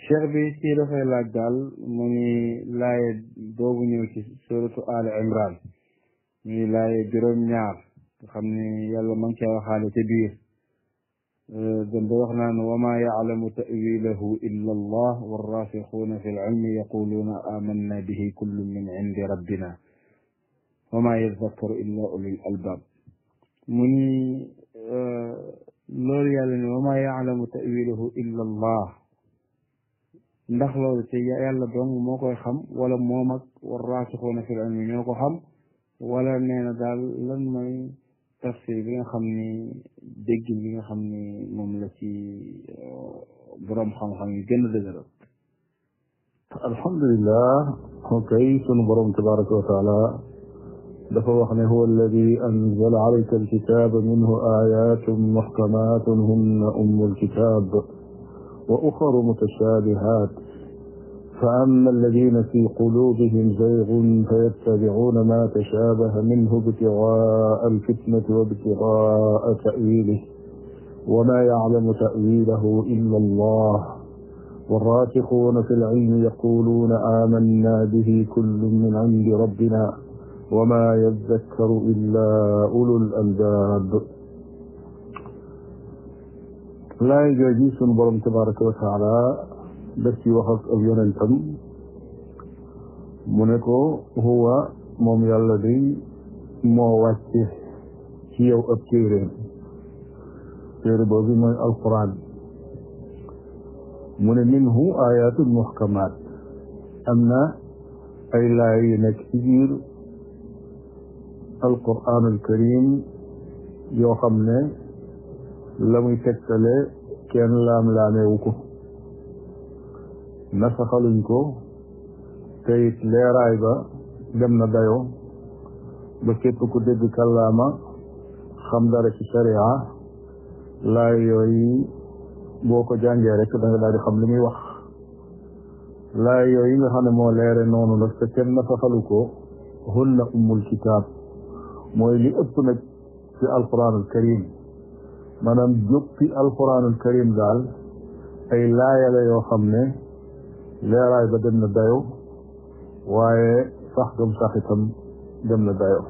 cheikh bi ci dafay laaj daal mu ni laaye boobu ñëw ci suratu ali imran muy laaye juróom ñaar nga xam ni yàlla ma ngi cee waxaale ca biir gën da wax naan wa ma yaclamu tawilahu illa allah warrasixuuna fi lcilmi yaquluuna amanna bihi kullu min cindi rabbina wa ma yadakkaru illa ulul albab mu ni loolu yàlla ne wa ma yaclamu tawilahu illa allah ndax loolu te yàlla dong moo koy xam wala moom ak war raasixuuna fil ilmi ñoo ko xam wala nee na daal lan mooy tafsir bi nga xam ni déggin bi nga xam ni moom la ci boroom xam-xam yi gën a dëgëral alhamdulilah okay sunu borom tabaraka wa taala dafa wax ne huwa alladi anzala alayka alkitaba minhu ayatun muhkamatun hunna ummu alkitab وأخر متشابهات فأما الذين في قلوبهم زيغ فيتبعون ما تشابه منه ابتغاء الفتنة وابتغاء تأويله وما يعلم تأويله إلا الله والراسخون في العلم يقولون آمنا به كل من عند ربنا وما يذكر إلا أولو الألباب laay jooji sunu borom tabaraka wa taala daf ci wax ak ab yonentam mu ne ko huwa moom yàlla day moo wàcce ci yow ab téeréem téere boobu mooy alquran mu ne minhu ayatun muhkamat am na ay laay yu nekk ci biir alquran alkarim yoo xam ne la muy tegtale kenn laam-laameewu ko nasaxaluñ ko te it leeraay ba dem na dayo ba képp ku dégg kàllaama xam dara ci sharia laay yooyu boo ko jàngee rek da nga daal di xam li muy wax laay yooyu nga xam ne moo leere noonu nag te kenn nasaxalu ko hunna ummul kitaab mooy li ëpp nag ci alquran al karim maanaam joppi alquranul karim daal ay laayala yoo xam ne leeraay ba dem na dayo waaye sax gam sax itam dem na dayo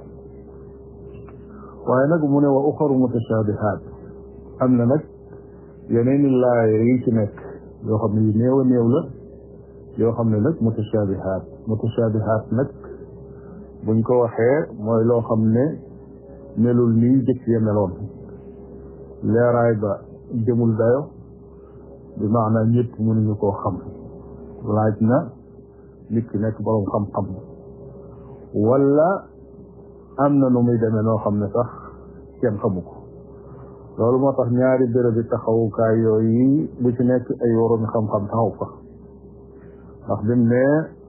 waaye nag mu ne wa uxaru mutashabihaat am na nag yeneen i laaya yi ci nekk yoo xam ne yu néew a néew la yoo xam ne nag mutashabihaat mutashabihaat nag buñ ko waxee mooy loo xam ne melul nii jëkk ya meloon leeraay ba demul dayo bi maanaam ñëpp mënuñu koo xam laaj na nit ki nekk boroom xam-xam wala am na nu muy demee noo xam ne sax kenn xamu ko loolu moo tax ñaari béréb bi taxawukaay yooyu bu ci nekk ay waroon xam-xam taxaw fa ndax bi mu ne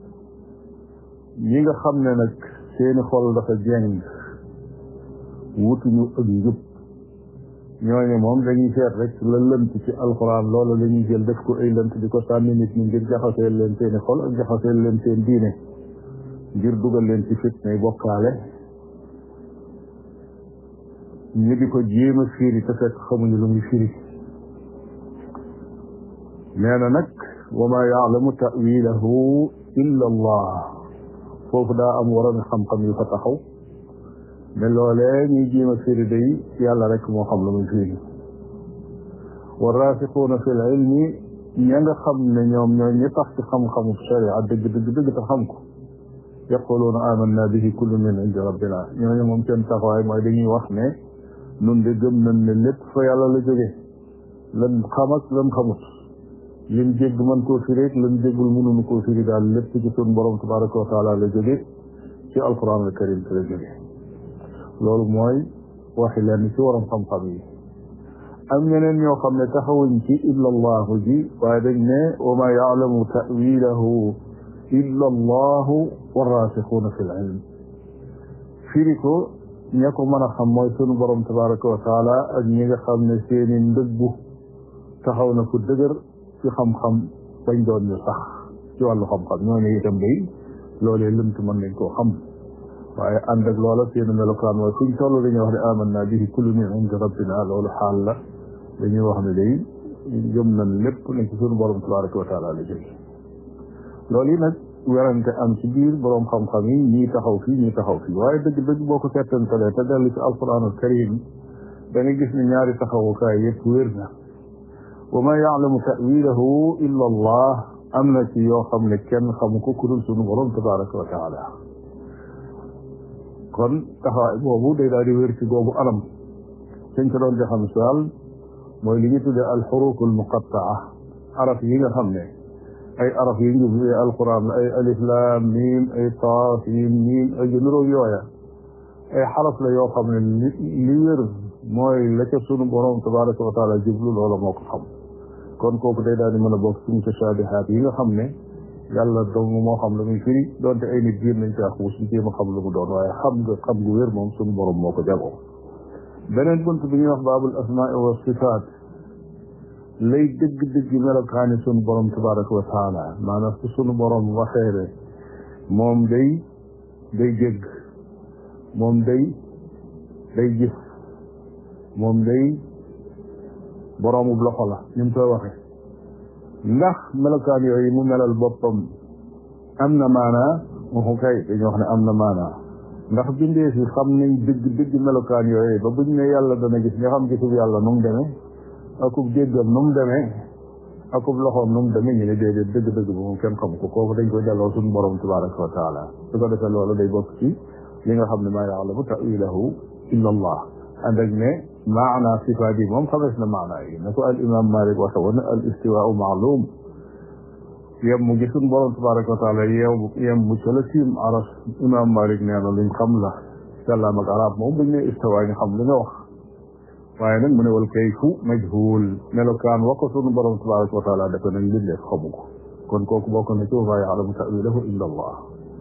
ñi nga xam ne nag seeni xol dafa jeng wutuñu ak njub ñooñu moom dañuy seet rek la lënt ci alxuraan loolu la ñuy jël def ko ay lënt di ko sànni nit ñi ngir jaxaseel leen seeni xol ak jaxaseel leen seen diine ngir dugal leen ci fitnay bokkaale ñu di ko jéem a firi te fekk xamuñu lu muy firi nee na nag wa ma yaalamu tawilahu illa allah foofu daa am waroon xam-xam yu fa taxaw ne loolee ñuy jéem a firi day yàlla rek moo xam lu muy firi wa raasixuuna fi l ilmi ña nga xam ne ñoom ñoo ñi tax ci xam-xamu sharia dëgg dëgg dëgg te xam ko yaquluuna amanna bihi kullu min indi rabbina ñooñu moom seen taxawaay mooy dañuy wax ne nun de gëm nañ ne lépp fa yàlla la jóge lan xam ak lan xamut lim jégg mën koo firi ak lan jéggul mënuñu koo firi daal lépp ci sun borom tabaraka wa taala la jóge ci alquran al karim te la jóge loolu mooy waxi leen ci waram xam-xam yi am ñeneen ñoo xam ne taxawuñ ci illa allahu ji waaye dañ ne wa ma yaalamu tawilahu illa allahu warraasixuuna fi l ilm firi ko ña ko mën a xam mooy sunu borom tabaraka wa taala ak ñi nga xam ne seeni ndëggu taxaw na ko dëgër ci xam-xam bañ doon ñu sax ci wàllu xam-xam ñooñu itam day loolee lëmt mën nañ koo xam waaye ànd ak loola seen melokaan mooy fuñ toll dañuy wax ne amanna bihi kullu min indi rabbina loolu xaal la dañuy wax ne day gëm nañ lépp ne ci suñu borom tabaraka wa taala la jóge loolu yi nag werante am ci biir borom xam-xam yi ñii taxaw fii ñii taxaw fii waaye dëgg-dëgg boo ko settantalee te dellu ci alquran al karim da nga gis ne ñaari taxawukaay yëpp wér na wa ma yaalamu tawilahu illa allah am na ci yoo xam ne kenn xamu ko ku dul sunu borom tabaraka wa taala kon taxawaay boobu day daal di wér ci boobu anam suñ ko doon joxe misaal mooy li ñu tuddee alxurufu almuqattaa araf yi nga xam ne ay araf yi ñu tuddee alquran ay alif laam miim ay taaf yiim miim ay junuróog yooya ay xaraf la yoo xam ne li li wér mooy la ca sunu borom tabaraka wa taala jublu loola moo ko xam kon kooku day daal di mën a bokk ci mutashabihaat yi nga xam ne yàlla dong moo xam la muy firi doonte ay nit biir nañ caa xuus di jéem a xam lu mu doon waaye xam nga xam gu wér moom sunu borom moo ko jagoo beneen bunt bi ñuy wax baabul asmaa wa sifaat lay dëgg-dëgg melokaani sunu borom tabaraka wa taala maanaam su sunu borom waxee ne moom day day jégg moom day day gis moom day boroomu loxo la ni mu koy waxee ndax melokaan yooyu mu melal boppam am na maanaa waxu kay dañu wax ne am na maanaa ndax bindee fi xam nañ dëgg dëgg melokaan yooyu ba buñ ne yàlla dana gis nga xam gisub yàlla nu mu demee akub jéggam nu mu demee akub loxoom nu mu demee ñu ne déedéet dëgg dëgg ba moom kenn xam ko kooku dañ koy delloo suñu borom tabaraka wa taala su ko defee loolu day bokk ci li nga xam ne maa yaalamu tawilahu illa allah ànd ak ne maana sifaat yi moom xamees na maana yi na ko al imam malik waxe woon al istiwaau maalum yem mu gisuñ borom tabaraka wa taala yeew yem mu ca la tiim aras imam malik nee na luñ xam la kàllaam ak arab moom buñ ne istiwaa ñu xam li nga wax waaye nag mu ne wal kayfu majhul melokaan wa ko sunu borom tabaraka wa taala defe nañ mbindeef xamu ko kon kooku bokk na ci wa maa yaalamu tawilahu illa allah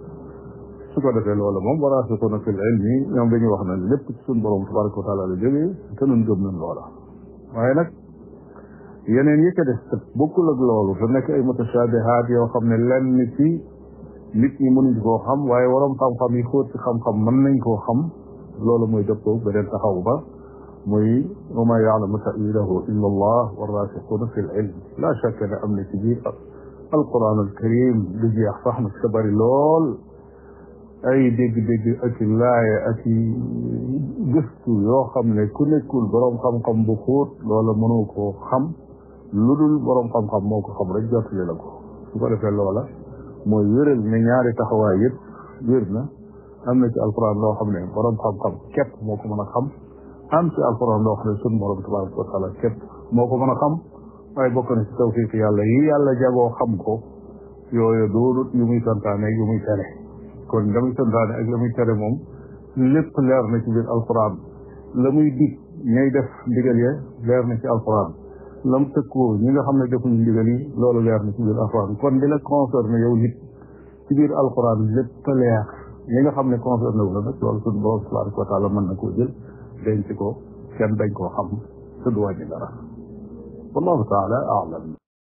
su ko defee loolu moom waraasixuuna fil ilmi ñoom dañuy wax ne lépp ci suñu borom tabaraka wa taala la jógee te nun gëm nañ loola waaye nag yeneen yi ko def te bokkul ak loolu te nekk ay mutashabihaat yoo xam ne lenn ci nit ñi mënuñ koo xam waaye waroom xam-xam yi xóot ci xam-xam mën nañ koo xam loolu mooy dëppoo beneen taxaw ba muy wa maa yaalamu tawilahu illa allah waraasixuuna fil ilm la shakka ne am na ci biir alquran al karim du jeex sax nag te bari lool ay dégg-dégg ak i laaya ak i gëstu yoo xam ne ku nekkul boroom xam-xam bu xóot loola mënoo koo xam lu dul boroom xam-xam moo ko xam rek jottali la ko su ko defee loola mooy wéral ne ñaari taxawaay yëpp wér na am na ci alquran loo xam ne boroom xam-xam képp moo ko mën a xam am ci alquran loo xam ne sun boroom tabaraka wa taala képp moo ko mën a xam waaye bokk na ci tawfiq yàlla yi yàlla jagoo xam ko yooyu doonut yu muy santaane yu muy tere kon la muy santaane ak la muy tere moom lépp leer na ci biir alquran la muy dig ñay def ndigal ya leer na ci alquran lam tëkkoo ñi nga xam ne defuñu ndigal yi loolu leer na ci biir alquran kon di la concerné yow nit ci biir alquran lépp leer ñi nga xam ne concerné wu la nag loolu suñu borom tabaraka wa taala mën na koo jël denc ko kenn dañ koo xam te du wàññi dara wallahu taala aalam